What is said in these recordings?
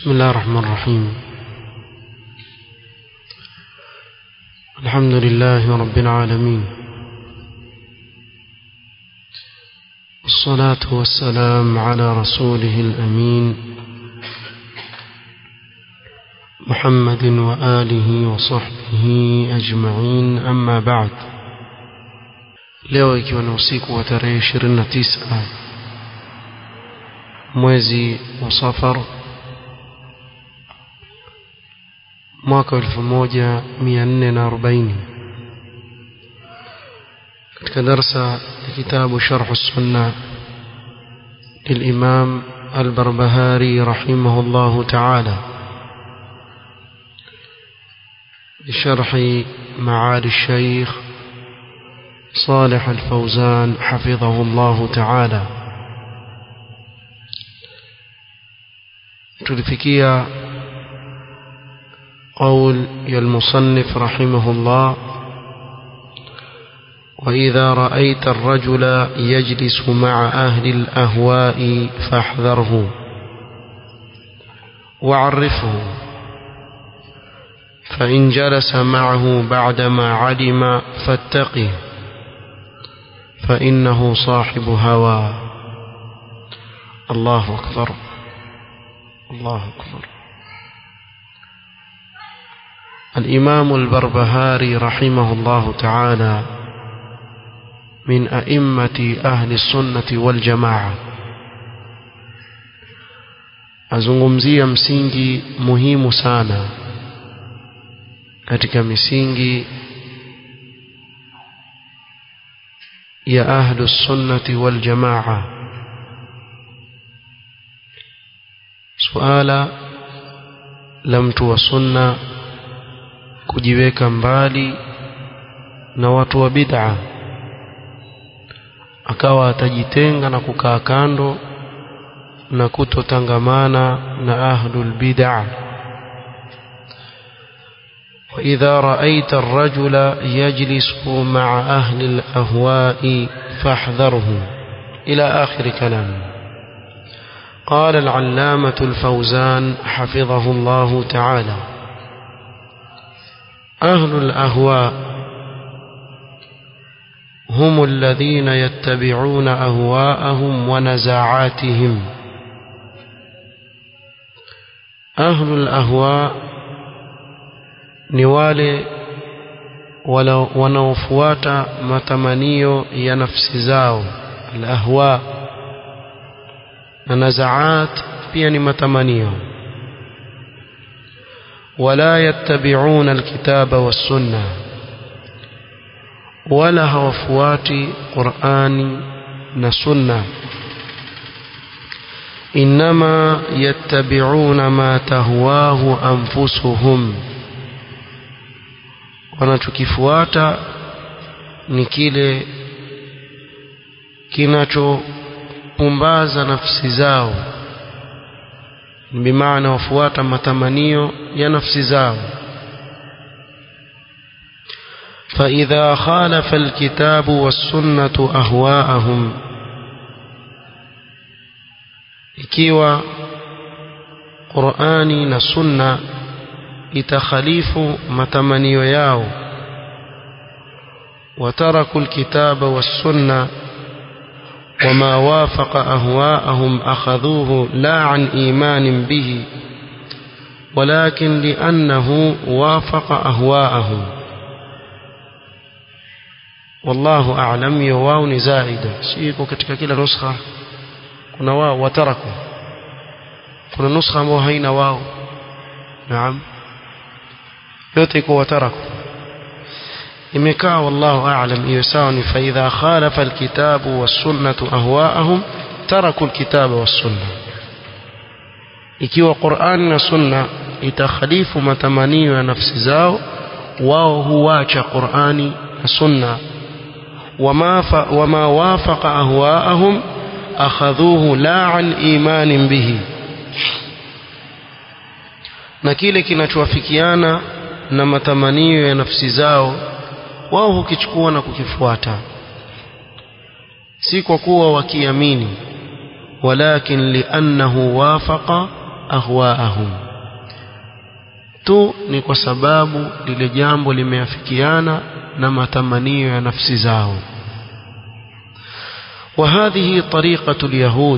بسم الله الرحمن الرحيم الحمد لله رب العالمين والصلاة والسلام على رسوله الأمين محمد وآله وصحبه أجمعين أما بعد leo ikiwa ni usiku wa tarehe 29 mwezi wa safar mwaka 1440 katika darsa ya kitabu sharh sunna للإمام البربهاري رحمه الله تعالى بشرح معالي الشيخ صالح الفوزان حفظه الله تعالى تلفكيا قول المصنف رحمه الله وإذا رأيت الرجل يجلس مع أهل الأهواء فاحذره وعرفه فإن جلس معه بعدما علم فاتقه فإنه صاحب هوى الله أكبر الله أكبر الإمام البربهاري رحمه الله تعالى من أئمة أهل السنة والجماعة azungumzia msingi muhimu sana katika misingi ya ahlu sunnati wal jamaa suala la mtu wa sunna kujiweka mbali na watu wa bid'a akawa atajitenga na kukaa kando na kutotangamana na ahlul bid'a وإذا رأيت الرجل يجلس مع أهل الأهواء فاحذره إلى آخر كلامه قال العلامة الفوزان حفظه الله تعالى أهل الأهواء هم الذين يتبعون أهواءهم ونزاعاتهم أهل الأهواء ni wale wanaofuata matamanio ya nafsi zao alahwa na nazaat pia ni matamanio wala yattabi'una alkitaba wassunna wala hawafuati qur'ani na sunna inma yattabi'una ma tahwahu anfusuhum wanachokifuata ni kile kinachopumbaza nafsi zao bimaana wafuata matamanio ya nafsi zao فإذا خالف الكتاب والسنة أهواءهم ikiwa Qur'ani na Sunna itakhalifu matamanio yao وتركوا الكتاب والسنة وما وافق أهواءهم أخذوه لا عن إيمان به ولكن لأنه وافق أهواءهم والله أعلم يواون زائدة سيكو katika kila nuskha kuna wao wataraku kuna nuskha ambao haina wao naam yote iko wataraku imekaa wallahu a'lam hiyo sawa ni fa idha khalafa alkitabu was-sunnatu ahwa'ahum taraku alkitaba was-sunna ikiwa Qur'an na sunna itakhalifu matamanio ya nafsi zao wao huacha Qur'ani na sunna wama wama wafaqa ahwa'ahum akhadhuhu la an imanin bihi na kile kinachowafikiana na matamanio ya nafsi zao wao hukichukua na kukifuata si kwa kuwa wakiamini walakin liannahu wafaqa ahwaahum tu ni kwa sababu lile jambo limeafikiana na matamanio ya nafsi zao وهذه طريقة اليهود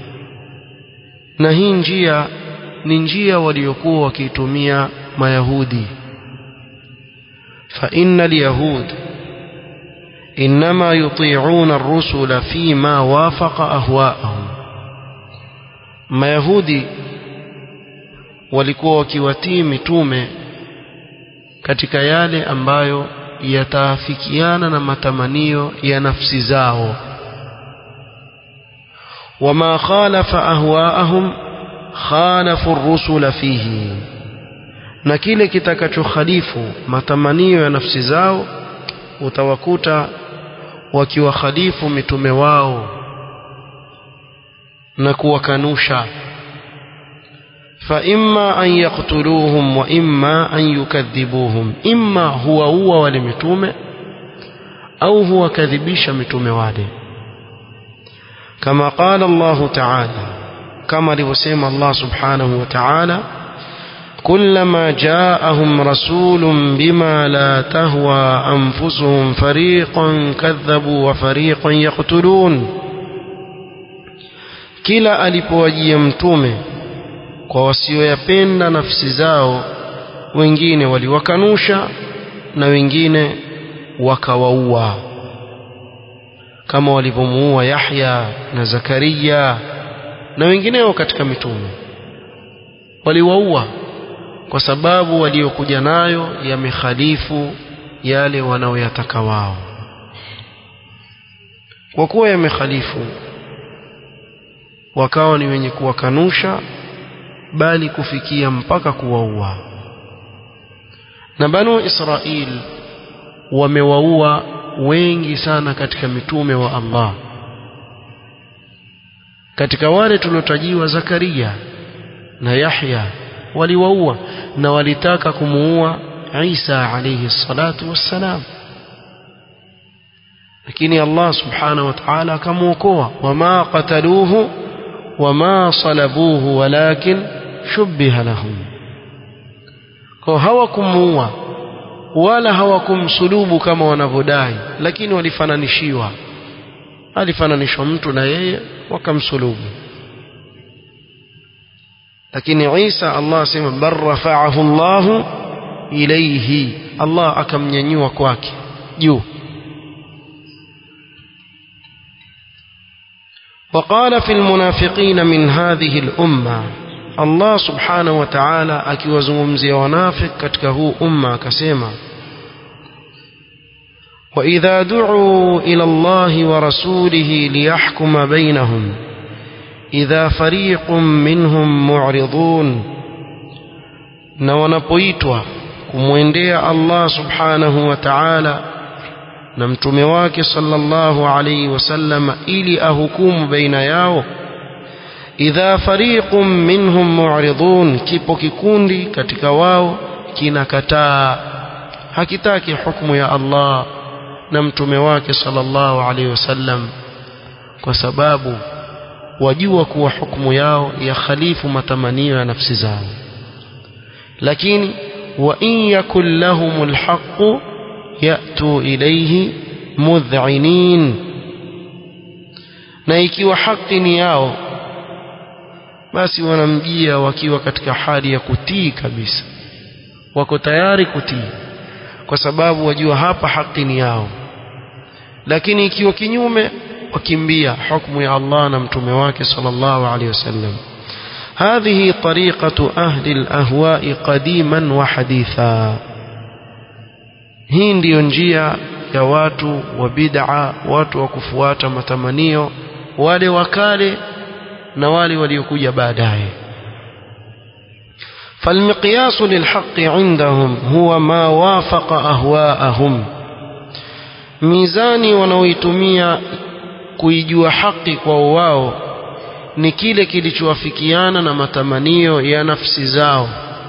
na hii njia ni njia waliokuwa wakiitumia mayahudi فإن اليهود إنما يطيعون الرسل فيما وافق أهواءهم mayahudi walikuwa wakiwatii mitume katika yale ambayo yataafikiana na matamanio ya nafsi zao wama khalafa ahwaahum khalafu ar-rusula fihi na kile kitakachokhalifu matamanio ya nafsi zao utawakuta wakiwakhalifu mitume wao na kuwakanusha فإما أن يقتلوهم وإما أن يكذبوهم إما هو هو ولمتومه أو هو كذبيش متومه wale كما قال الله تعالى كما لوسيم الله سبحانه وتعالى كلما جاءهم رسول بما لا تهوى أنفسهم فريقا كذبوا وفريقا يقتلون kila alipowajia mtume kwa wasioyapenda nafsi zao wengine waliwakanusha na wengine wakawaua kama walivyomuua Yahya na Zakaria na wengineo katika mitume waliwaua kwa sababu waliokuja nayo yamekhalifu yale wanaoyataka wao kwa kuwa yamekhalifu wakawa ni wenye kuwakanusha bali kufikia mpaka kuwaua na banu Israil wamewaua wengi sana katika mitume wa Allah katika wale tuliotajiwa Zakaria na Yahya waliwaua na walitaka kumuua Isa alayhi salatu wassalam lakini Allah subhanahu wa ta'ala akamuokoa wama qataluhu wama salabuhu walakin shubbiha lahum kwa hawakumuua wala hawakumsulubu kama wanavyodai lakini walifananishiwa alifananishwa mtu na yeye wakamsulubu lakini Isa Allah asema bar rafa'ahu Allah ilayhi Allah akamnyanyua kwake juu وقال في المنافقين من هذه الأمة الله سبحانه وتعالى akiwazungumzia wanafik katika huu umma akasema وإذا دعوا إلى الله ورسوله ليحكم بينهم إذا فريق منهم معرضون na wanapoitwa kumwendea Allah subhanahu wa ta'ala na mtume wake sallallahu alayhi wasallam ili ahukumu baina yao idha fariqun minhum mu'ridun kipo kikundi katika wao kinakataa hakitaki hukumu ya Allah na mtume wake sallallahu alayhi wasallam kwa sababu wajua kuwa hukumu yao ya khalifu matamanio ya nafsi zao lakini wa in yakul lahumul haqqu yatu ilayhi mudh'inin na ikiwa haki ni yao basi wanamjia wakiwa katika hali ya kutii kabisa wako tayari kutii kwa sababu wajua hapa haki ni yao lakini ikiwa kinyume wakimbia hukumu ya Allah na mtume wake sallallahu alaihi wasallam هذه طريقة أهل الأهواء قديما وحديثا hii ndiyo njia ya watu wa bid'a watu wa kufuata matamanio wale wakale na wale waliokuja baadaye فالمقياس للحق عندهم هو ما وافق أهواءهم mizani wanaoitumia kuijua haki kwa wao ni kile kilichowafikiana na matamanio ya nafsi zao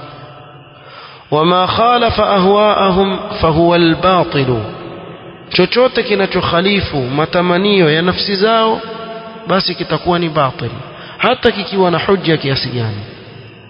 wama khalafa ahwaahum fahuwa albatilu chochote kinachokhalifu matamanio ya nafsi zao basi kitakuwa ni batil hata kikiwa na hujja kiasi gani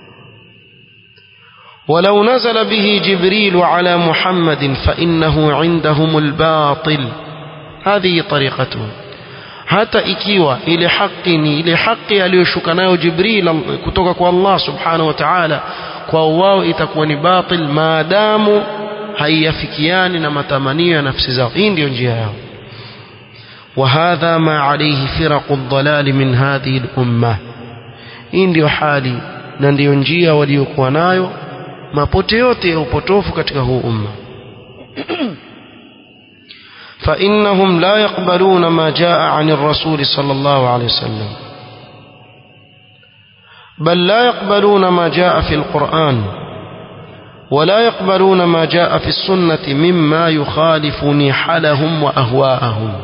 ولو نزل به جبريل على محمد فإنه عندهم الباطل هذه طريقته hata ikiwa ile haki ni ile haki aliyoshuka nayo Jibril kutoka kwa Allah subhanahu wa ta'ala kwa wao itakuwa ni batil maadamu haiyafikiani na matamanio ya nafsi zao hii ndio njia yao وهذا ما عليه فرق الضلال من هذه الأمة hii ndio hali na ndio njia waliokuwa nayo mapote yote ya upotofu katika huu umma فإنهم لا يقبلون ما جاء عن الرسول صلى الله عليه وسلم بل لا يقبلون ما جاء في القرآن ولا يقبلون ما جاء في السنة مما يخالف نحلهم وأهواءهم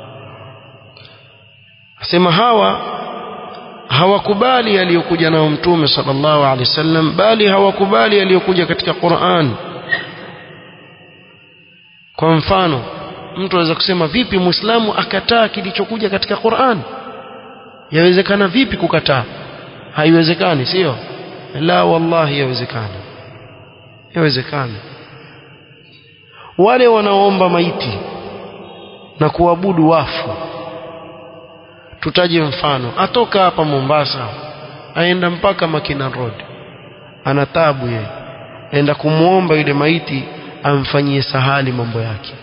sema hawa hawakubali yaliyokuja nao mtume sallallahu alaihi wasallam bali hawakubali yaliyokuja katika Qur'an kwa mfano mtu anaweza kusema vipi muislamu akataa kilichokuja katika Qur'an yawezekana vipi kukataa haiwezekani sio la wallahi yawezekana yawezekana wale wanaoomba maiti na kuabudu wafu tutaje mfano atoka hapa Mombasa aenda mpaka Makina Road ana tabu yeye aenda kumuomba yule maiti amfanyie sahali mambo yake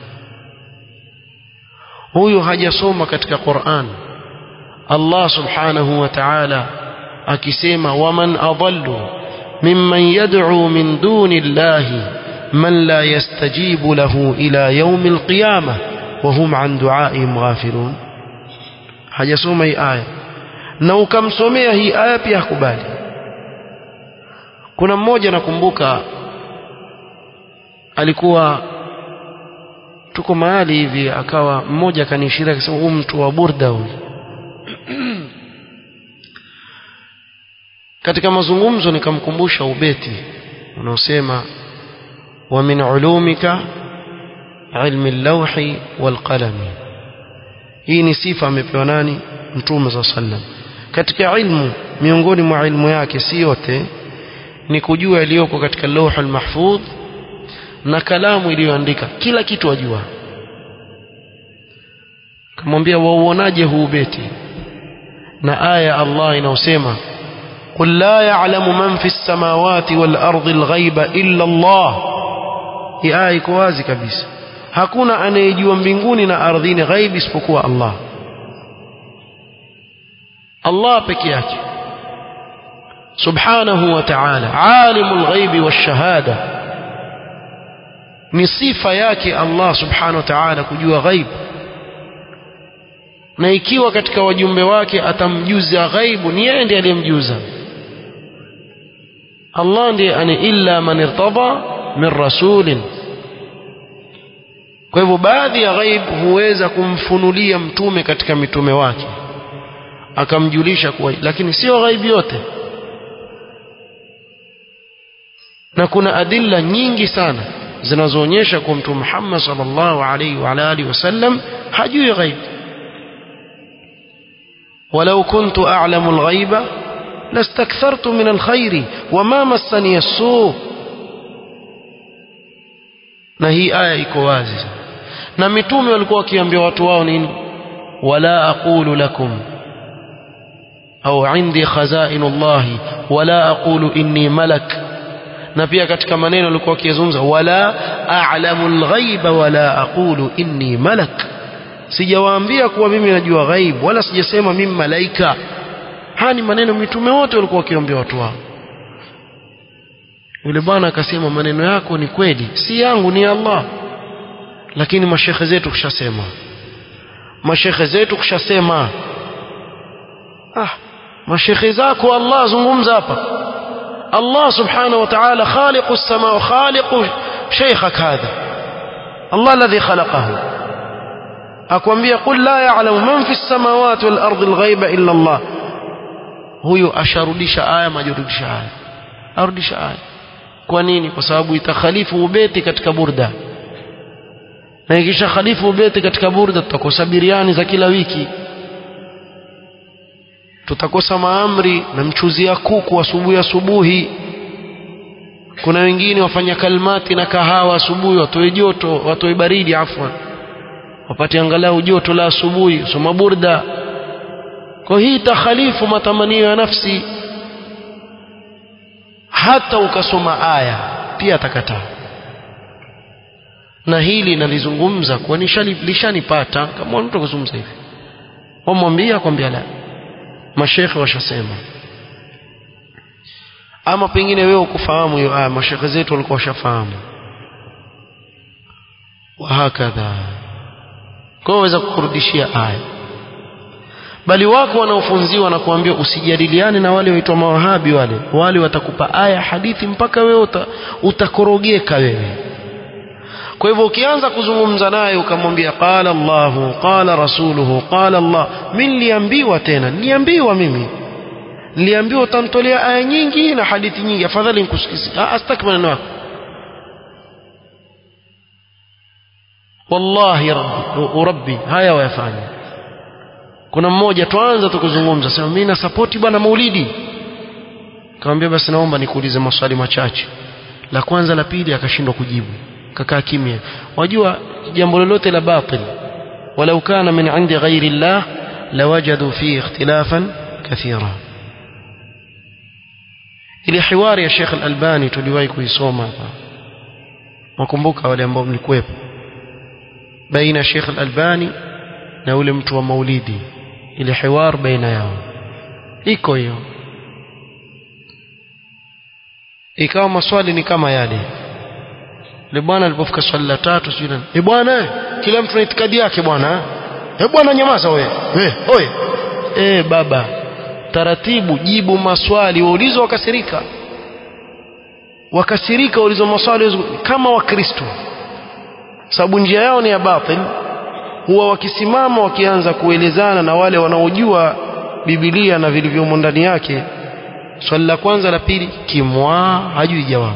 huyu hajasoma katika Qur'an Allah subhanahu wa ta'ala akisema waman adallu mimman yad'u min duni Allahi man la yastajibu lahu ila yawm al-qiyamah wa hum an du'aihim ghafilun hajasoma hii aya na ukamsomea hii aya pia hakubali kuna mmoja nakumbuka alikuwa tuko mahali hivi akawa mmoja akanishiria akasema huyu mtu wa burda huyu katika mazungumzo nikamkumbusha ubeti unaosema wa min ulumika ilmi al-lawhi wal qalami hii ni sifa amepewa nani mtume za sallam katika ilmu miongoni mwa ilmu yake si yote ni kujua yaliyoko katika lawhul mahfudh na kalamu iliyoandika kila kitu ajua kamwambia wauonaje huu beti na aya Allah inaosema قل لا يعلم من في السماوات والأرض الغيب إلا الله hii aya iko wazi kabisa hakuna anayejua mbinguni na ardhini ghaibi isipokuwa Allah Allah peke yake subhanahu wa ta'ala alimul ghaibi wash-shahada ni sifa yake Allah subhanahu wa ta'ala kujua ghaib na ikiwa katika wajumbe wake atamjuza ghaibu ni yeye ndiye aliyemjuza Allah ndiye ani illa man irtada min rasulin kwa hivyo baadhi ya ghaib huweza kumfunulia mtume katika mitume wake akamjulisha kuwa lakini sio ghaibu yote na kuna adilla nyingi sana zinazoonyesha kuwa mtume Muhammad sallallahu alaihi wa alihi wasallam hajui ghaib ولو كنت أعلم الغيب لاستكثرت من الخير وما مسني السوء na hii aya iko wazi na mitume walikuwa wakiambia watu wao nini wala aqulu lakum au indi khazainu llahi wala aqulu inni malak na pia katika maneno walikuwa wakizungumza wala a'lamu alghaiba wala aqulu inni malak sijawaambia kuwa mimi najua ghaib wala sijasema mimi malaika haya ni maneno mitume wote walikuwa wakiambia watu wao yule bwana akasema maneno yako ni kweli si yangu ni Allah lakini mashekhe zetu kushasema mashekhe zetu kushasema ah mashekhe zako Allah zungumza hapa Allah subhanahu wa ta'ala khaliqu as-samaa wa khaliqu shaykhak hadha Allah alladhi khalaqahu akwambia qul la ya'lamu man fi as-samawati wal ardi al-ghaiba illa Allah huyo asharudisha aya majurudisha aya arudisha aya kwa nini kwa sababu itakhalifu ubeti katika burda na ikisha khalifu ubeti katika burda tutakosa biriani za kila wiki tutakosa maamri na mchuzi ya kuku asubuhi asubuhi kuna wengine wafanya kalmati na kahawa asubuhi watoe joto watoe baridi afwan wapate angalau joto la asubuhi soma burda kwa hii takhalifu matamanio ya nafsi hata ukasoma aya pia atakataa na hili nalizungumza kwa lishanipata kama mtu kuzungumza hivi wamwambia kwambia la mashekhe washasema ama pengine wewe ukufahamu hiyo aya mashekhe zetu walikuwa washafahamu wahakadha kwa waweza kukurudishia aya bali wako wanaofunziwa na kuambia usijadiliane na wale waitwa mawahabi wale wale watakupa aya hadithi mpaka wewe uta, utakorogeka wewe kwa hivyo ukianza kuzungumza naye ukamwambia qala Allahu qala rasuluhu qala Allah mimi niliambiwa tena niliambiwa mimi niliambiwa utamtolea aya nyingi na hadithi nyingi afadhali nikusikize astaki maneno yako wallahi rabbi rabbi haya wayafanya kuna mmoja tuanza tukuzungumza sema mimi na support bwana maulidi kaambia basi naomba nikuulize maswali machache la kwanza la pili akashindwa kujibu kakaa kimya wajua jambo lolote la batil walau kana min indi ghairi llah lawajadu fihi ikhtilafan kathira ile hiwari ya Sheikh Al-Albani tuliwahi kuisoma hapa wakumbuka wale ambao mlikuwepo baina Sheikh Al-Albani na ule mtu wa maulidi ile hiwar baina yao iko hiyo ikawa maswali ni kama yale le bwana alipofika swali la tatu sijui nani eh bwana kila mtu na itikadi yake bwana eh bwana nyamaza wewe eh oye eh baba taratibu jibu maswali waulizwa wakasirika wakasirika waulizwa maswali kama wakristo sababu njia yao ni ya batil huwa wakisimama wakianza kuelezana na wale wanaojua Biblia na vilivyomo ndani yake swali la kwanza la pili kimwa hajui jawabu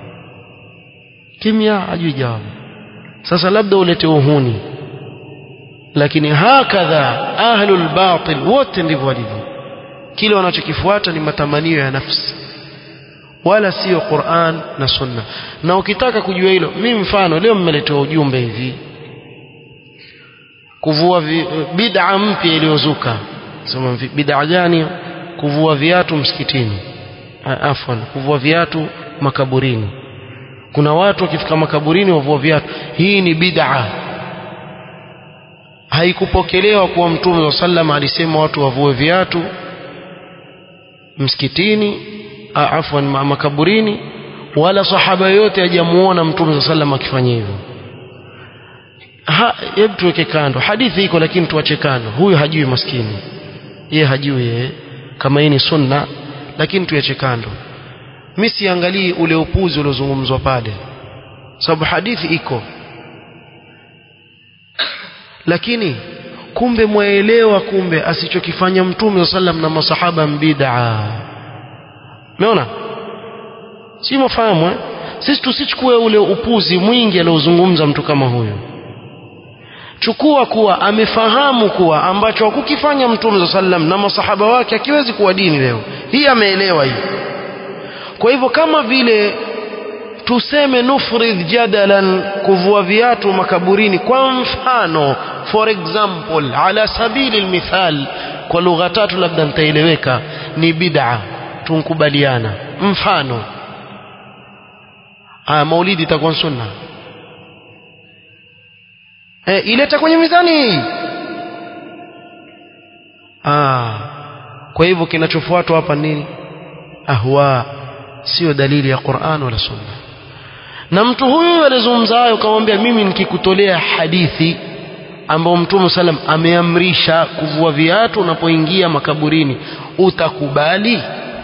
kimya hajui jawabu sasa labda ulete uhuni lakini hakadha ahlul batil wote ndivyo walivyo kile wanachokifuata ni matamanio ya nafsi wala sio Qur'an na Sunna na ukitaka kujua hilo mimi mfano leo mmeletewa ujumbe hivi kuvua bid'a mpya iliyozuka sema bid'a gani kuvua viatu msikitini afwan kuvua viatu makaburini kuna watu wakifika makaburini wavua viatu hii ni bid'a haikupokelewa kuwa mtume sallam alisema watu wavue viatu msikitini afwan makaburini wala sahaba yote hajamuona mtume sallam akifanya hivyo hebu tuweke kando hadithi iko lakini tuache kando huyu hajui maskini yeye hajui yeye kama hii ni sunna lakini tuache kando mimi siangalii ule upuzi uliozungumzwa pale sababu hadithi iko lakini kumbe mwaelewa kumbe asichokifanya mtume sallam na masahaba mbid'a umeona si mafahamu eh? sisi tusichukue ule upuzi mwingi aliozungumza mtu kama huyo chukua kuwa amefahamu kuwa ambacho hakukifanya mtume sallam na masahaba wake akiwezi kuwa dini leo hii ameelewa hii kwa hivyo kama vile tuseme nufridh jadalan kuvua viatu makaburini kwa mfano for example ala sabili almithal kwa lugha tatu labda nitaeleweka ni bid'a tunkubaliana mfano aya maulidi itakuwa sunna e, ileta kwenye mizani ah kwa hivyo kinachofuatwa hapa nini ahwa sio dalili ya Qur'an wala sunna na mtu huyu alizungumza hayo kamwambia mimi nikikutolea hadithi ambao mtume sallam ameamrisha kuvua viatu unapoingia makaburini utakubali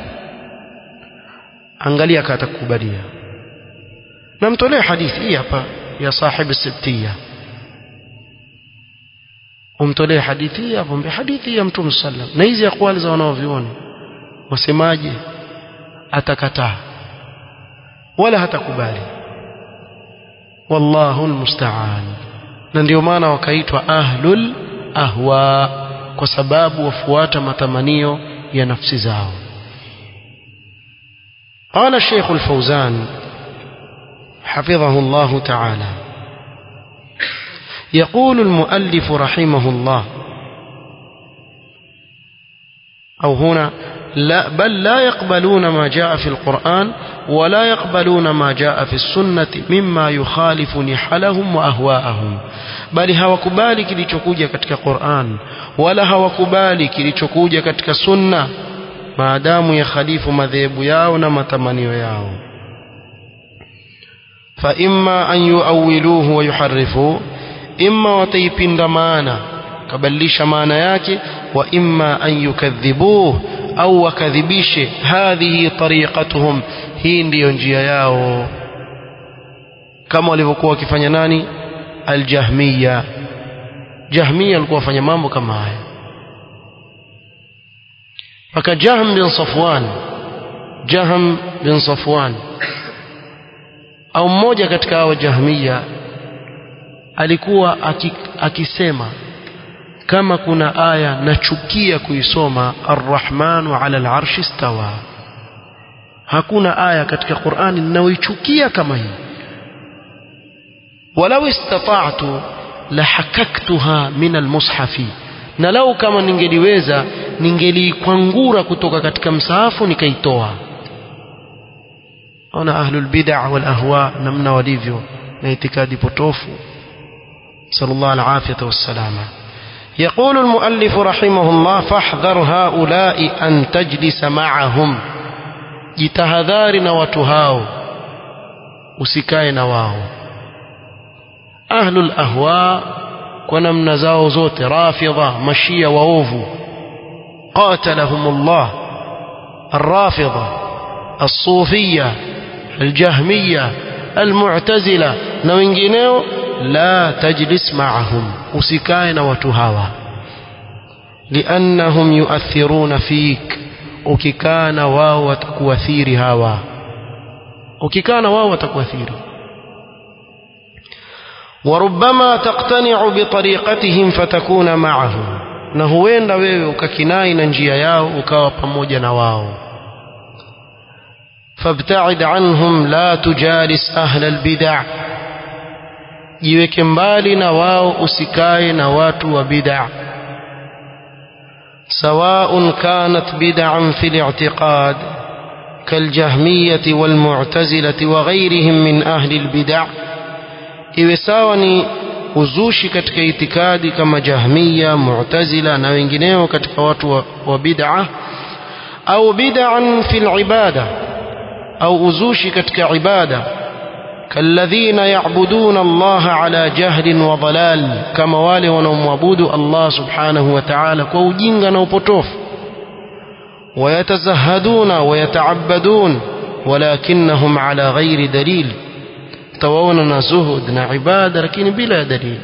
angalia kama atakubalia namtolea hadithi hii hapa ya sahibi sibtiya umtolee hadithi hii hapo mbe hadithi ya mtume sallam na hizi akwali za wanaoviona wasemaje atakataa wala hatakubali wallahu almusta'an na ndio maana wakaitwa ahlul ahwa kwa sababu wafuata matamanio ya nafsi zao قال الشيخ الفوزان حفظه الله تعالى يقول المؤلف رحمه الله أو هنا لا بل لا يقبلون ما جاء في القرآن ولا يقبلون ما جاء في السنة مما يخالف نحلهم وأهواءهم bali hawakubali kilichokuja katika Qur'an wala hawakubali kilichokuja katika sunna maadamu ya khalifu madhehebu yao na matamanio yao fa imma an yuawiluhu wa yuharrifu imma wataipinda maana kabadilisha maana yake wa imma an yukadhibuhu au wakadhibishe hadhihi tariqatuhum hii ndiyo njia yao kama walivyokuwa wakifanya nani aljahmiya jahmiya walikuwa wafanya mambo kama haya mpaka jahm bin safwan jahm bin safwan au mmoja katika hao jahmiya alikuwa akisema kama kuna aya nachukia kuisoma arrahmanu ala alarshi stawa hakuna aya katika qurani ninayoichukia kama hii walau istata'tu lahakaktuha min almushafi na lau kama ningeliweza ningeliikwangura kutoka katika msahafu nikaitoa ona ahlul bid'ah wal ahwa namna walivyo na itikadi potofu sallallahu alafiyata wassalama يقول المؤلف رحمه الله فاحذر هؤلاء أن تجلس معهم jitahadhari na watu hao usikae na wao ahlul ahwa kwa namna zao zote rafidha mashia waovu qatalahumullah الرافضة الصوفية الجهمية المعتزلة na wengineo la tajlis ma'ahum usikae na watu hawa liannahum yuathiruna fik ukikaa na wao watakuathiri hawa ukikaa na wao watakuathiri وربما تقتنع بطريقتهم فتكون معهم na huenda wewe ukakinai na njia yao ukawa pamoja na wao فابتعد عنهم لا تجالس أهل البدع jiweke mbali na wao usikae na watu wa bid'a سواء كانت بدعا في الاعتقاد كالجهمية والمعتزلة وغيرهم من أهل البدع iwe sawa ni uzushi katika itikadi kama jahmiya mu'tazila na wengineo katika watu wa, wa bid'a au bid'an fil ibada au uzushi katika ibada كالذين يعبدون الله على جهل وضلال كما wale wanaomwabudu Allah subhanahu wa ta'ala kwa ujinga na upotofu ويتزهدون ويتعبدون ولكنهم على غير دليل تواونا زهد نا عبادة لكن بلا دليل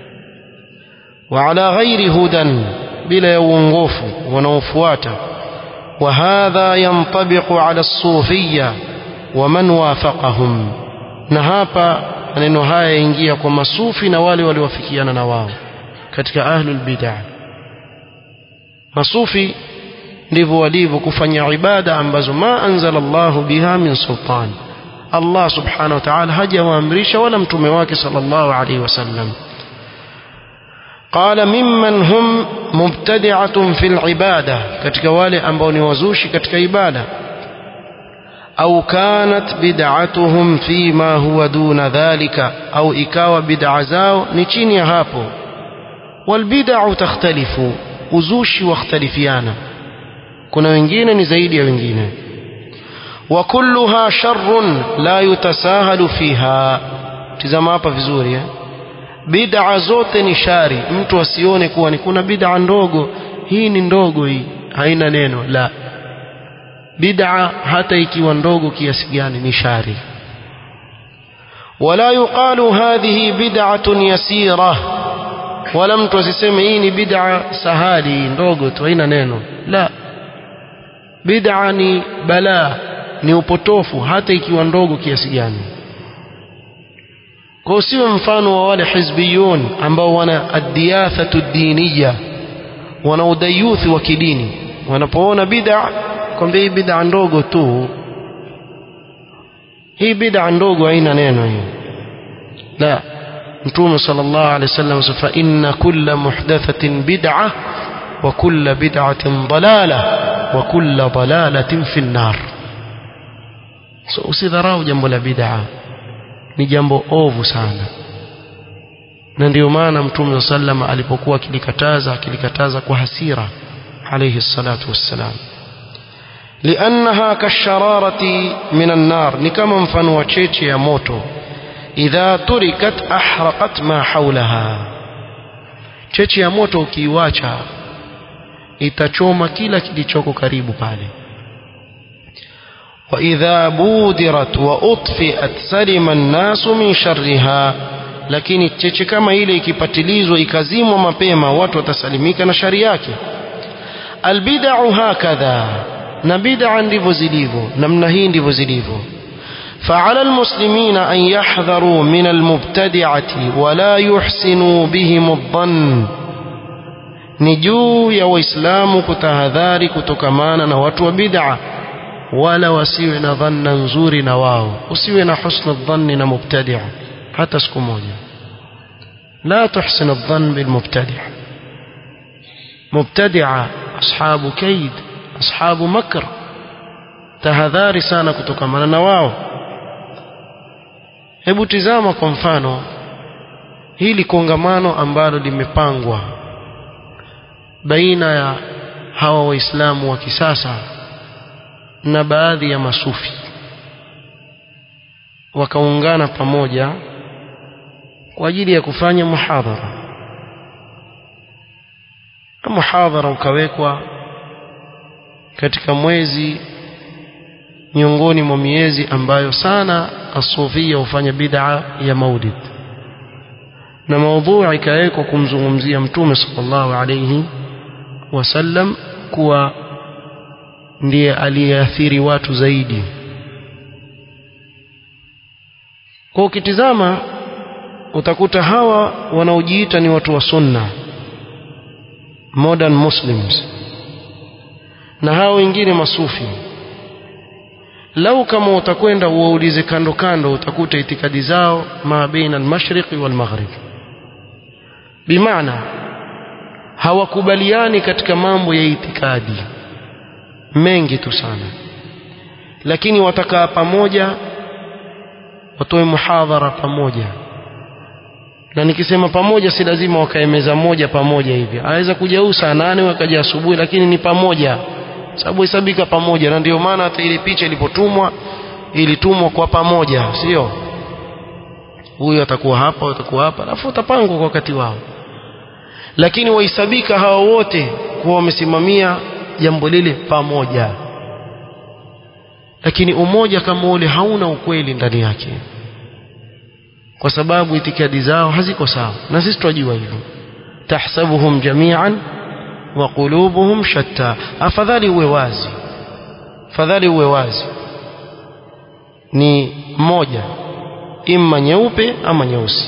وعلى غير هدى بلا يونغوف ونوفواتا وهذا ينطبق على الصوفية ومن وافقهم na hapa maneno haya yaingia kwa masufi na wale waliowafikiana na wao katika ahlul bid'ah masufi ndivyo walivyo kufanya ibada ambazo ma anzala Allahu biha min sultan Allah subhanahu wa ta'ala hajawaamrisha wala mtume wake sallallahu alaihi wasallam قال ممن هم مبتدعة في العبادة katika wale ambao ni wazushi katika ibada أو كانت بدعتهم فيما هو دون ذلك أو إكاوى بدع زاو نشيني هابو والبدع تختلف uzushi wakhtalifiana kuna wengine ni zaidi ya wengine wa kulluha sharrun la yutasahalu fiha tizama hapa vizuri eh? bid'a zote ni shari mtu asione kuwa ni kuna bid'a ndogo hii ni ndogo hii haina neno la bid'a hata ikiwa ndogo kiasi gani ni shari wala yuqalu hadhihi bid'atun yasira wala mtu asiseme hii ni bid'a sahali ndogo tu haina neno la bid'a ni balaa ni upotofu hata ikiwa ndogo kiasi gani kwa usiwe mfano wa wale hizbiyun ambao wana addiyathatu diniya wana udayuthi wa kidini wanapoona bid'a kwambia hii bid'a ndogo tu hii bid'a ndogo haina neno hii la mtume sallallahu alaihi wasallam fa inna kulla muhdathatin bid'a wa kulla bid'atin dalala wa kulla dalalatin fi an-nar so usidharau jambo la bid'a ni jambo ovu sana na ndio maana mtume sallam alipokuwa akilikataza akilikataza kwa hasira alayhi salatu wassalam لأنها كالشرارة من النار نكما مفن وشيتي يا موتو إذا تركت أحرقت ما حولها cheche ya moto ukiiwacha itachoma kila kilichoko karibu pale وإذا بودرت وأطفئت سلم الناس من شرها lakini cheche kama ile ikipatilizwa ikazimwa mapema watu watasalimika na shari yake albid'u hakadha na bid'a ndivyo zilivyo namna hii ndivyo zilivyo فعلى المسلمين أن يحذروا من المبتدعة ولا يحسنوا بهم الظن نجو يا وإسلام كتهذاري كتكمانا نوات وبدعة ولا وسيونا ظنا نزور نواو وسيونا حسن الظن مبتدع حتى سكموجا لا تحسن الظن بالمبتدع مبتدع أصحاب كيد أصحاب مكر tahadhari sana kutokamana na wao hebu tizama kwa mfano hili kongamano ambalo limepangwa baina ya hawa waislamu wa kisasa na baadhi ya masufi wakaungana pamoja kwa ajili ya kufanya muhadhara muhadhara ukawekwa katika mwezi miongoni mwa miezi ambayo sana asufia hufanya bid'a ya maulid na maudhui ikawekwa kumzungumzia mtume sallallahu alayhi wasallam kuwa ndiye aliyeathiri watu zaidi kwa ukitizama utakuta hawa wanaojiita ni watu wa sunna modern muslims na hao wengine masufi lau kama utakwenda uwaulize kando kando utakuta itikadi zao ma baina al-mashriqi wal maghrib bimaana hawakubaliani katika mambo ya itikadi mengi tu sana lakini watakaa pamoja watoe muhadhara pamoja na nikisema pamoja si lazima wakae meza moja pamoja hivi aweza kuja huu saa nane wakaja asubuhi lakini ni pamoja sababu hesabika pamoja na ndio maana hata ile picha ilipotumwa ilitumwa kwa pamoja sio huyu atakuwa hapa atakuwa hapa alafu utapangwa kwa wakati wao lakini wahesabika hawa wote kuwa wamesimamia jambo lile pamoja lakini umoja kama ule hauna ukweli ndani yake kwa sababu itikadi zao haziko sawa na sisi tunajua hivyo tahsabuhum jami'an wa qulubuhum shatta afadhali uwe wazi afadhali uwe wazi ni moja imma nyeupe ama nyeusi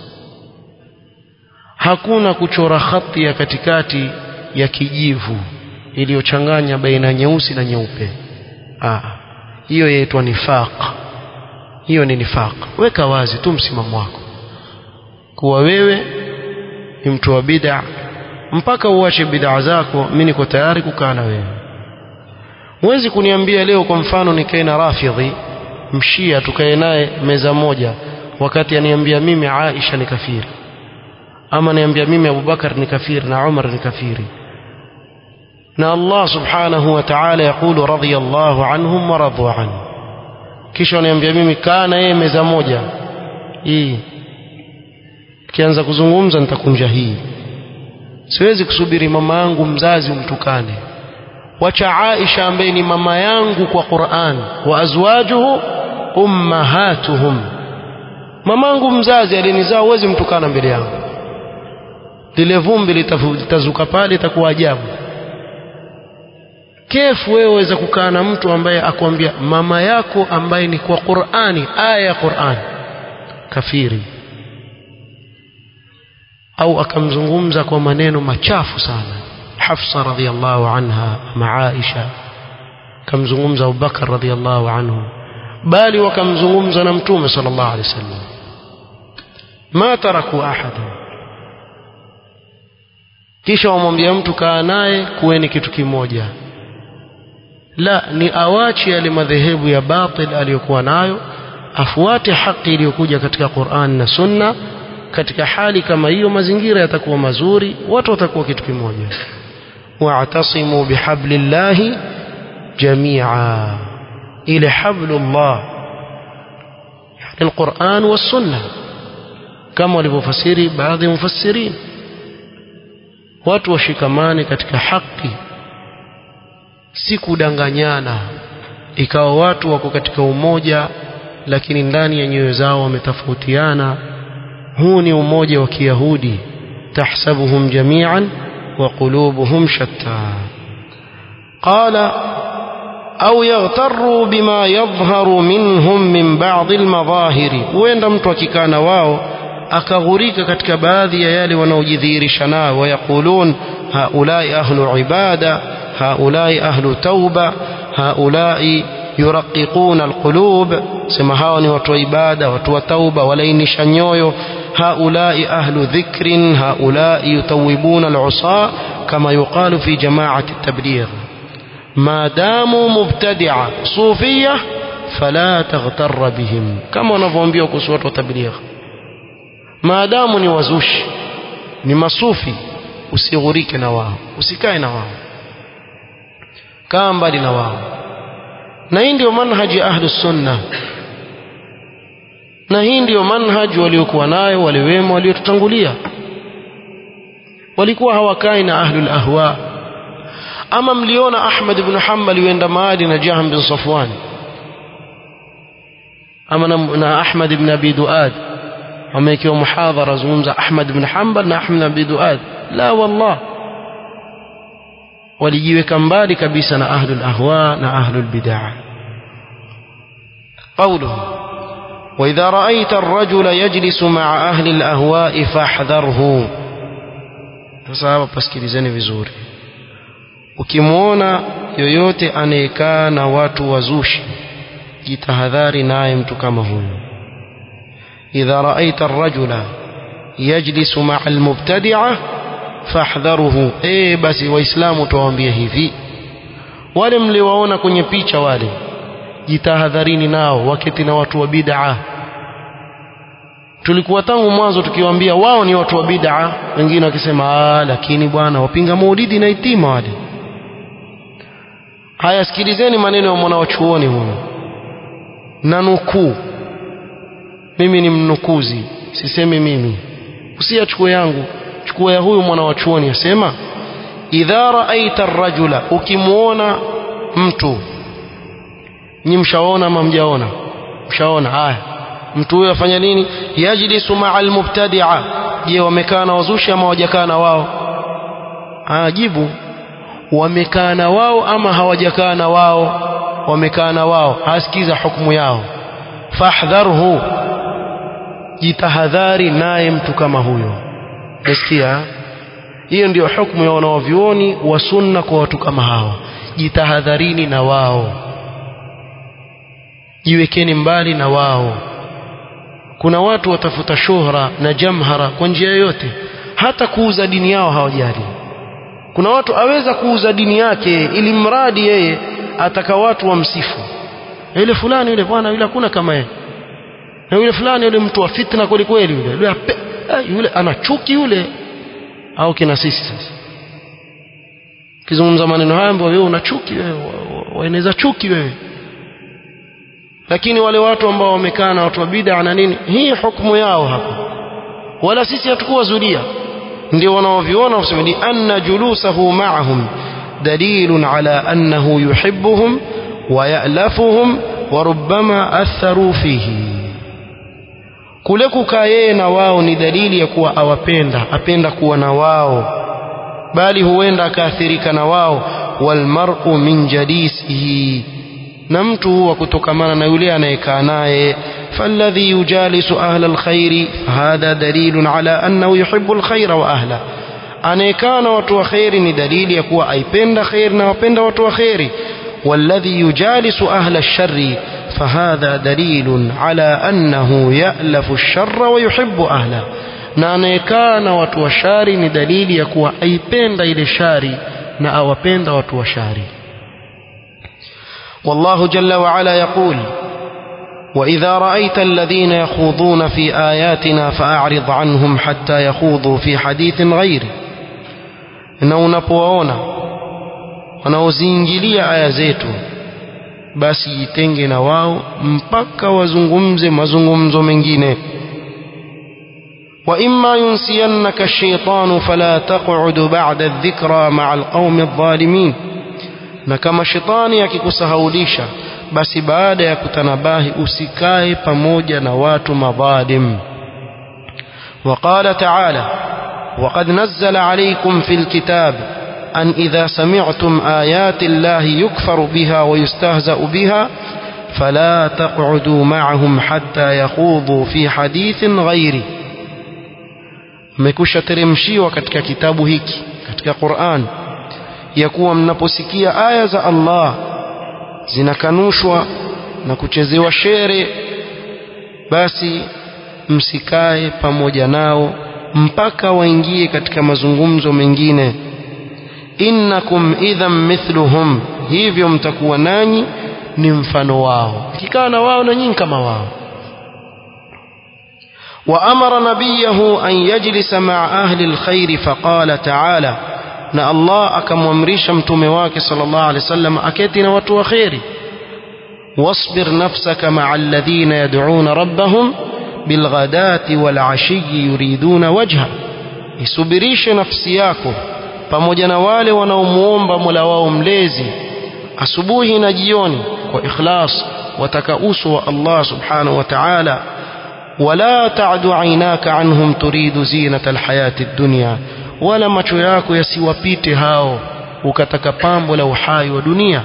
hakuna kuchora khati ya katikati ya kijivu iliyochanganya baina nyeusi na nyeupe ah hiyo yaitwa nifaq hiyo ni nifaq weka wazi tu msimamo wako kuwa wewe ni mtu wa bid'a mpaka uache bid'a zako mimi niko tayari kukaa na wewe huwezi kuniambia leo kwa mfano nikae na rafidhi mshia tukae naye meza moja wakati aniambia mimi Aisha ni kafiri ama niambia mimi Abubakar ni kafiri na Umar ni kafiri na Allah subhanahu wa ta'ala yakulu radiyallahu anhum wa radu an kisha aniambia mimi kaa na yeye meza moja hii kianza kuzungumza nitakunja hii siwezi kusubiri mama yangu mzazi umtukane wacha Aisha ambaye ni mama yangu kwa Qur'an wa azwajuhu ummahatuhum mamangu mzazi alinizaa uwezi mtukana mbele yangu lile vumbi litazuka pale itakuwa ajabu kefu wewe waweza kukaa na mtu ambaye akwambia mama yako ambaye ni kwa Qur'ani aya ya Qur'ani kafiri au akamzungumza kwa maneno machafu sana Hafsa radhiallahu anha ama Aisha kamzungumza Abubakar radhiallahu anhu bali wakamzungumza na mtume sallallahu alaihi wasallam ma taraku ahada kisha wamwambia mtu kaa naye kuweni kitu kimoja la ni awache yale madhehebu ya batil aliyokuwa nayo afuate haki iliyokuja katika Qur'an na Sunna katika hali kama hiyo mazingira yatakuwa mazuri watu watakuwa kitu kimoja wa'tasimu bihablillahi jami'a ile hablullah yani alquran was-sunnah kama walivyofasiri baadhi ya mufassirin watu washikamane katika haki si kudanganyana ikawa watu wako katika umoja lakini ndani ya nyoyo zao wametofautiana huu ni umoja wa kiyahudi tahsabuhum jami'an wa qulubuhum shatta qala au yaghtarru bima yadhharu minhum min ba'd almadhahiri huenda mtu akikaa na wao akaghurika katika baadhi ya yale wanaojidhihirisha nao wayaqulun haulai ahlu ibada haulai ahlu tauba haulai yuraqiquna alqulub sema hawa ni watu wa ibada watu wa tauba walainisha nyoyo haulai ahlu dhikrin haulai yutawibuna alusa kama yuqalu fi jamaati التبليغ ما داموا مبتدعة صوفية فلا تغتر بهم كما wanavyoambia kuhusu watu wa tabligh maadamu ni wazushi ni masufi usighurike na wao usikae na wao kaa mbali na wao na hii ndio manhaji ahlus sunna na hii ndio manhaji waliokuwa nayo wale wema waliotutangulia walikuwa hawakai na ahlul ahwa ama mliona Ahmad ibn Hanbal yuenda mahali na Jahm bin Safwan ama na, na Ahmad ibn Abi Duad amekiwa muhadhara zungumza Ahmad ibn Hanbal na Ahmad ibn Abi Duad la wallah walijiweka mbali kabisa na ahlul ahwa na ahlul bid'ah قوله وإذا رأيت الرجل يجلس مع أهل الأهواء فاحذره sasa hapa pasikilizeni vizuri ukimwona yoyote anayekaa na watu wazushi jitahadhari naye mtu kama huyo idha raaita arrajula yajlisu maa almubtadia fahdharuhu eh basi waislamu tuwaambie hivi wale mliowaona kwenye picha wale jitahadharini nao waketi na watu wa bid'a tulikuwa tangu mwanzo tukiwaambia wao ni watu wa bid'a wengine wakisema ah lakini bwana wapinga maulidi na itima wale haya sikilizeni maneno ya mwana wa chuoni huyo na nukuu mimi ni mnukuzi sisemi mimi usiyachukue yangu chukua ya huyu mwana wa chuoni asema idha raaita rajula ukimwona mtu nyi mshaona ama mjaona mshaona haya mtu huyo afanya nini yajlisu maa almubtadia je wamekaa na wazushi ama hawajakaa na wao ajibu wamekaa na wao ama hawajakaa na wao wamekaa na wao asikiza hukumu yao fahdharhu jitahadhari naye mtu kama huyo nasikia hiyo ndio hukumu ya wanaovyuoni wa sunna kwa watu kama hawa jitahadharini na wao jiwekeni mbali na wao kuna watu watafuta shuhra na jamhara kwa njia yoyote hata kuuza dini yao hawajali kuna watu aweza kuuza dini yake ili mradi yeye ataka watu wamsifu yule fulani yule bwana yule hakuna kama yeye na yule fulani yule mtu wa fitna kweli kweli yule yule, ape, yule ana chuki yule au kina sisi sasa kizungumza maneno haya ambayo wewe una chuki wewe waeneza chuki wewe lakini wale watu ambao wamekaa na watu wa bid'a na nini hii hukumu yao hapa wala sisi hatukuwa zulia ndio wanaoviona wasema ni anna julusahu ma'ahum dalilun ala annahu yuhibbuhum wa ya'lafuhum wa rubbama atharu fihi kule kukaa yeye na wao ni dalili ya kuwa awapenda apenda kuwa na wao bali huenda akaathirika na wao walmar'u min jalisihi na mtu huwa kutokamana na yule anayekaa naye فالذي يجالس أهل الخير فهذا دليل على أنه يحب الخير وأهله أنيكان وتو خير دليل يكوى أي بند خير وبند وتو خير والذي يجالس أهل الشر فهذا دليل على أنه يألف الشر ويحب أهله na anayekaa na watu wa shari ni dalili ya kuwa aipenda ile shari na awapenda watu wa shari والله جل وعلا يقول وإذا رأيت الذين يخوضون في آياتنا فأعرض عنهم حتى يخوضوا في حديث غيره na unapowaona wanaoziingilia aya zetu basi jitenge na wao mpaka wazungumze mazungumzo mengine وإما ينسينك الشيطان فلا تقعد بعد الذكرى مع القوم الظالمين na kama shetani akikusahaulisha basi baada ya kutanabahi usikae pamoja na watu madhalim وقال تعالى وقد نزل عليكم في الكتاب أن إذا سمعتم آيات الله يكفر بها ويستهزأ بها فلا تقعدوا معهم حتى يخوضوا في حديث غيره mmekusha teremshiwa katika kitabu hiki katika Qur'an ya kuwa mnaposikia aya za Allah zinakanushwa na kuchezewa shere basi msikae pamoja nao mpaka waingie katika mazungumzo mengine innakum idhan mithluhum hivyo mtakuwa nanyi ni mfano wao kikaa na wao na nyinyi kama wao وأمر نبيه أن يجلس مع أهل الخير فقال تعالى na Allah akamwamrisha mtume wake sallallahu alaihi wasallam aketi na watu wa kheri wasbir nafsaka ma'a alladhina yad'una rabbahum bilghadati walashi yuriduna wajha isubirishe nafsi yako pamoja na wale wanaomuomba Mola wao mlezi asubuhi na jioni kwa ikhlas wataka uso wa Allah subhanahu wa ta'ala ولا تعد عيناك عنهم تريد زينة الحياة الدنيا ولا macho yako yasiwapite hao ukataka pambo la uhai wa dunia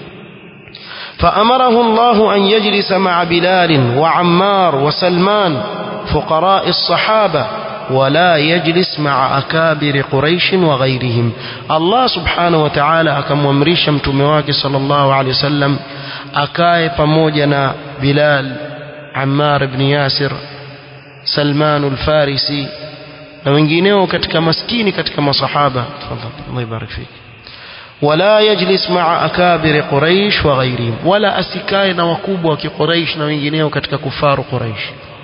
فأمره الله أن يجلس مع بلال وعمار وسلمان فقراء الصحابة ولا يجلس مع أكابر قريش وغيرهم الله سبحانه وتعالى أكممريش متمواك صلى الله عليه وسلم أكاي pamoja بلال Ammar ibn Yasir Salman al-Farisi na wengineo katika maskini katika masahaba tafadhali Allah ibarik fik wala yajlis ma'a akabir quraish wa ghayrihim wala asikae na wakubwa wa quraish na wengineo katika kufaru quraish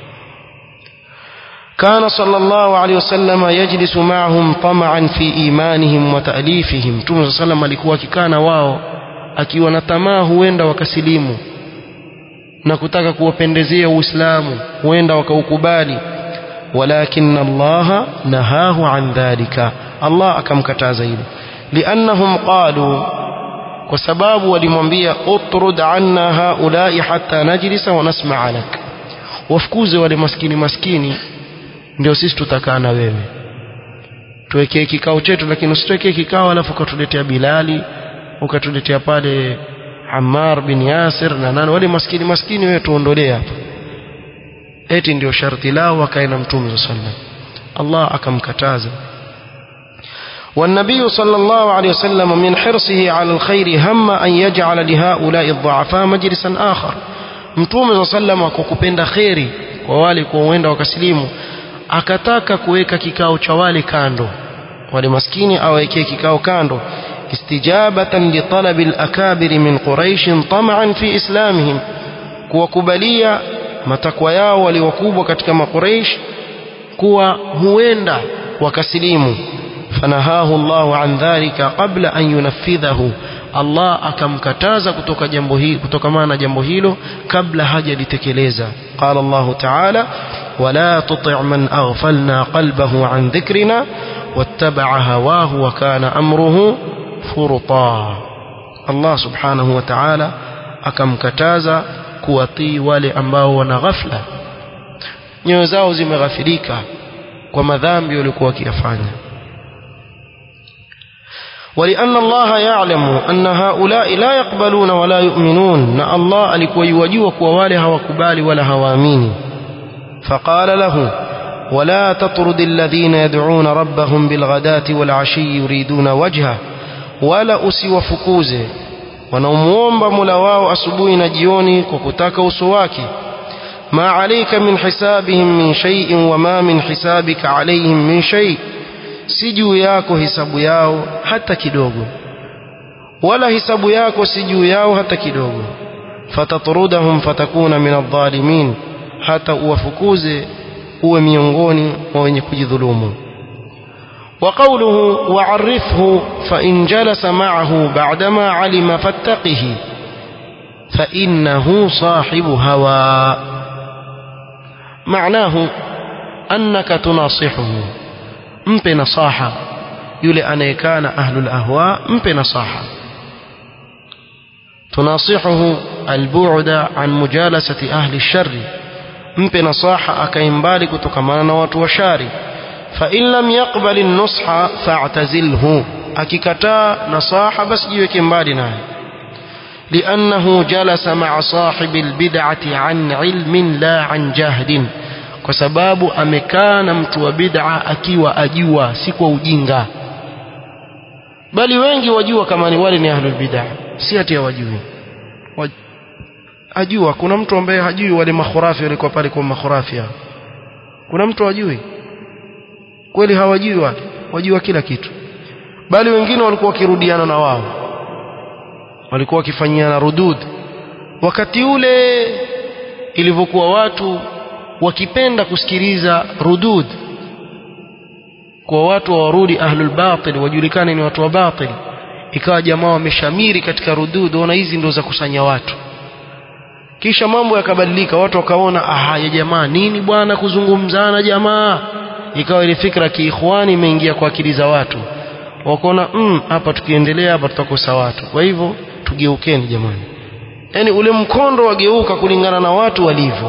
كان صلى الله عليه وسلم يجلس معهم طمعا في إيمانهم وتأليفهم Mtume صلى الله عليه وسلم alikuwa akikaa na wao akiwa na tamaa huenda wakasilimu na kutaka kuwapendezea Uislamu huenda wakaukubali walakin Allah nahahu an dhalika Allah akamkataza hilo liannahum qalu kwa sababu walimwambia utrud anna haulai hatta najlisa wa nasma'a lak wafukuze wale maskini maskini ndio sisi tutakaa na wewe tuwekee kikao chetu lakini usituwekee kikao alafu ukatuletea Bilali ukatuletea pale Ammar bin Yasir na nani wale maskini maskini wewe tuondolee hapa eti ndio sharti lao wakae na mtume sallallahu Allah akamkataza والنبي صلى الله عليه وسلم من حرصه على الخير هم أن يجعل لهؤلاء الضعفاء مجلسا آخر mtume صلى الله عليه وسلم kwa kupenda khairi kwa wale kuenda wakasilimu akataka kuweka kikao cha wale kando wale maskini awekee kikao kando استجابة لطلب الأكابر من قريش طمعا في إسلامهم kuwakubalia matakwa yao waliokubwa katika makuraish kuwa huenda wakasilimu fanahahu Allahu an dhalika qabla an yunaffidhahu Allah akamkataza kutoka jambo hili kutokamana na jambo hilo kabla hajalitekeleza qala Allah ta'ala wala tuti' man aghfalna qalbahu an dhikrina wattaba'a hawahu wa kana amruhu furta Allah subhanahu wa ta'ala akamkataza kuwatii wale ambao wana ghafla nyoyo zao zimeghafilika kwa madhambi waliokuwa wakiyafanya ولأن الله يعلم أن هؤلاء لا يقبلون ولا يؤمنون نا الله alikuwa yajua kuwa wale hawakubali wala hawaamini فقال له ولا تطرد الذين يدعون ربهم بالغداة والعشي يريدون وجهه ولا usiwafukuze wanaomuomba Mola wao asubuhi na jioni kwa kutaka uso wake ma alayka min hisabihim min shay'in wa ma min hisabika alayhim min shay si juu yako hisabu yao hata kidogo wala hisabu yako si juu yao hata kidogo fatatrudahum fatakuna min adh-dhalimin hata uwafukuze uwe miongoni mwa wenye kujidhulumu وقوله وعرفه فإن جلس معه بعدما علم فاتقه فإنه صاحب هوى معناه أنك تناصحه مpe nasaha yule anayekana ahlul ahwa mpe nasaha tunasihuhu albu'da an mujalasati ahli sharri mpe nasaha akaimbali kutokamana na watu wa shari fa in lam yaqbal an-nusha fa'tazilhu akikataa nasaha basi jiweke mbali naye لأنه جلس مع صاحب البدعة عن علم لا عن جهد kwa sababu amekaa na mtu wa bid'a akiwa ajua si kwa ujinga bali wengi wajua kama ni wale ni ahlul bid'a si ati hawajui ajua kuna mtu ambaye hajui wale makhurafi walikuwa pale kwa makhurafi kuna mtu hajui kweli hawajui wale wajua kila kitu bali wengine walikuwa wakirudiana na wao walikuwa wakifanyiana rudud wakati ule ilivyokuwa watu wakipenda kusikiliza rudud kwa watu warudi ahlul batil wajulikane ni watu wa batil ikawa jamaa wameshamiri katika rudud ona hizi ndo za kusanya watu kisha mambo yakabadilika watu wakaona aha ya jamaa nini bwana kuzungumzana jamaa ikawa ile fikra kiikhwani imeingia kwa akili za watu wakaona mm, hapa tukiendelea hapa tutakosa watu kwa hivyo tugeukeni jamani yani ule mkondo wageuka kulingana na watu walivyo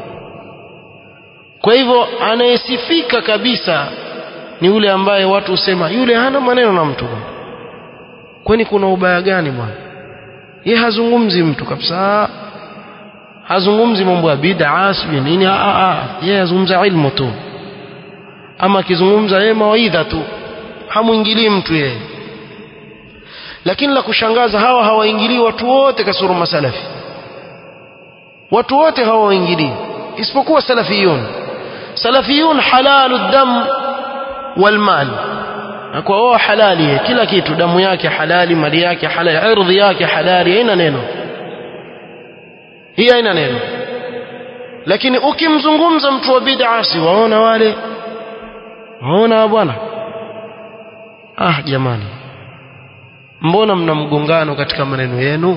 kwa hivyo anayesifika kabisa ni yule ambaye watu husema yule hana maneno na mtu bwana kwani kuna ubaya gani bwana ye hazungumzi mtu kabisa hazungumzi mambo ya bid'a sijui nini a a yeye azungumza ilmu tu ama akizungumza yeye mawaidha tu hamuingilii mtu yeye lakini la kushangaza hawa hawaingilii watu wote kasoro masalafi watu wote hawaingilii isipokuwa salafiyun salafiyun halalu dam wal mal kwa wao halali kila kitu damu yake halali mali yake halali ardhi yake halali haina neno hii haina neno lakini ukimzungumza mtu wa bid'a si waona wale waona bwana ah jamani mbona mna mgongano katika maneno yenu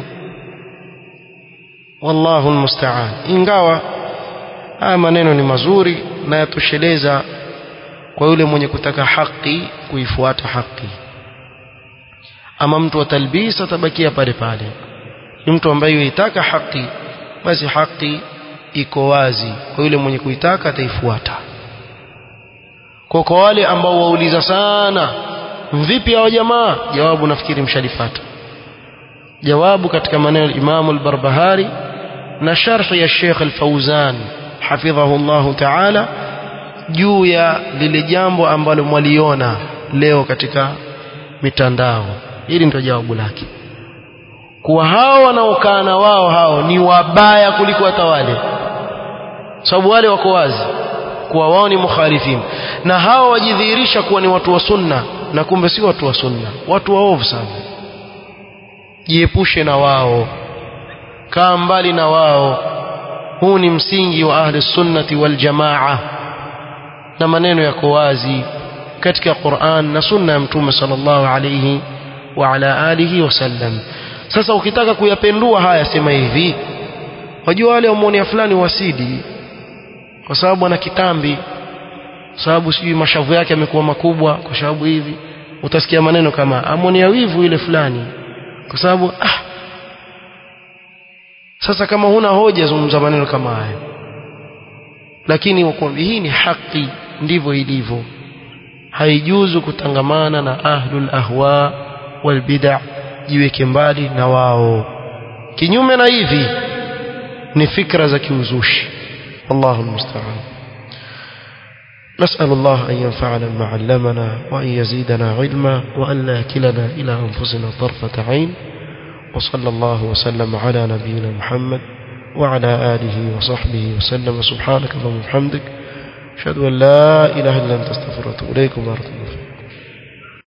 wallahu almusta'an ingawa haya maneno ni mazuri na yatosheleza kwa yule mwenye kutaka haki kuifuata haki ama mtu wa talbis atabakia pale pale ni mtu ambaye yuitaka haki basi haki iko wazi kwa yule mwenye kuitaka ataifuata kwa kwa wale ambao wauliza sana vipi hao jamaa jawabu nafikiri mshalipata jawabu katika maneno Imam al-Barbahari na sharhi ya Sheikh al-Fauzan hafidhahu Allah ta'ala juu ya lile jambo ambalo mwaliona leo katika mitandao hili ndio jawabu lake kuwa hao wanaokaa na wao hao ni wabaya kuliko hata wale sababu wale wako wazi kuwa wao ni mukhalifin na hao wajidhihirisha kuwa ni watu wa sunna na kumbe si watu wa sunna watu waovu sana jiepushe na wao kaa mbali na wao huu ni msingi wa ahli sunnati wal jamaa na maneno yako wazi katika Qur'an na sunna ya mtume sallallahu alayhi wa ala alihi wasallam sasa ukitaka kuyapendua haya sema hivi wajua wale wamuonea fulani wasidi kwa sababu ana kitambi sababu sijui mashavu yake yamekuwa makubwa kwa sababu hivi utasikia maneno kama amonia wivu ile fulani kwa sababu ah sasa kama huna hoja zungumza maneno kama haya lakini wakwambia hii ni haki ndivyo ilivyo haijuzu kutangamana na ahlul ahwa wal bid'a jiweke mbali na wao kinyume na hivi ni fikra za kiuzushi wallahu almusta'an نسأل الله أن ينفعنا بما علمنا وأن يزيدنا علما وأن لا يكلنا إلى أنفسنا طرفة عين وصلى الله وسلم على نبينا محمد وعلى آله وصحبه وسلم سبحانك اللهم وبحمدك أشهد أن لا إله إلا أنت استغفرك وأتوب إليكم ورحمة